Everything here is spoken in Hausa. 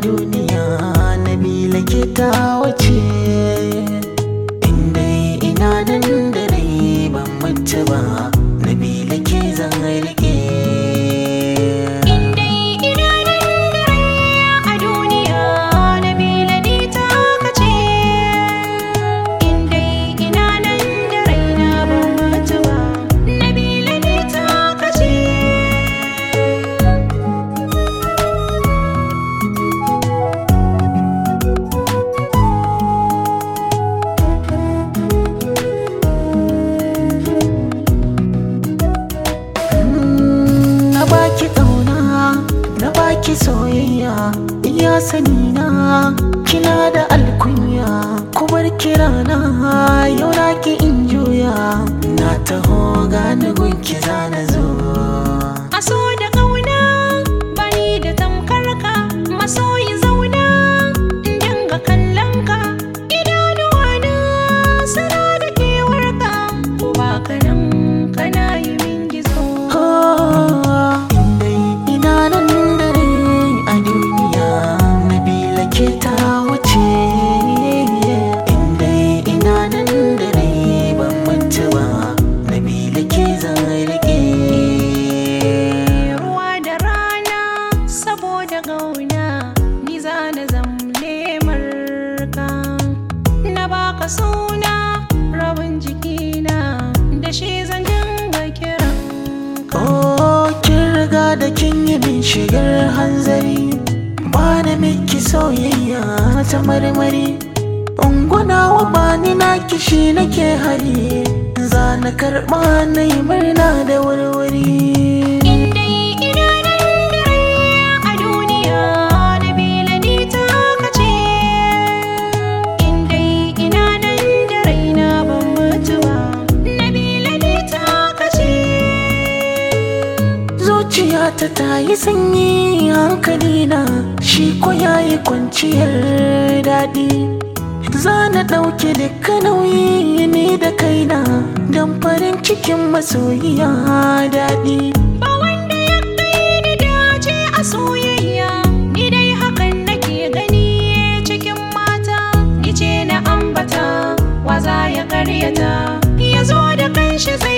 duniya nabila ke ta wace inda ina nan da rai ban mace ba nabila ke zan rike Indai ina nan da rai a duniya Nabila ni ta kace Indai ina nan da rai na ban mutu ba Nabila ni ta kace na baki ƙauna na baki soyayya iya sani na kina da alkunya kubar kirana yau na ki in juya na taho gane gunki zana zo Aso da ƙauna bani da tamkar ka masoyi zauna in dinga kallon ka idanuwa na suna da kewar ka ko ba ka nan kana yi min gizo Indai ina nan da rai a duniya Nabila ke ta wuce Indai ina nan da rai ban mutu ba Nabila ke zan rike ruwa da rana saboda gauna ni za na zamle marka na baka suna rabin jikina da shi zan dinga kiran ka Oh, kin riga da kin yi min shigar hanzari Ba na miki soyayya ta marmari Ungunawa ba ni na kishi nake hari Za na karɓa na yi murna da wurwuri Indai ina nan da rai a duniya Nabila ni ta kace Indai ina nan da rai na ban mutu ba Nabila ni ta kace Zuciyata ta yi sanyi hankali na Shi ko ya yi kwanciyar daɗi Za na ɗauke duka nauyi ni da kaina Don farin cikin masoyiya daɗi Ba wanda ya kai ni dace a soyayya Ni dai hakan nake gani cikin mata Ni ce na ambata wa za ya karyata Ya zo da kanshi zai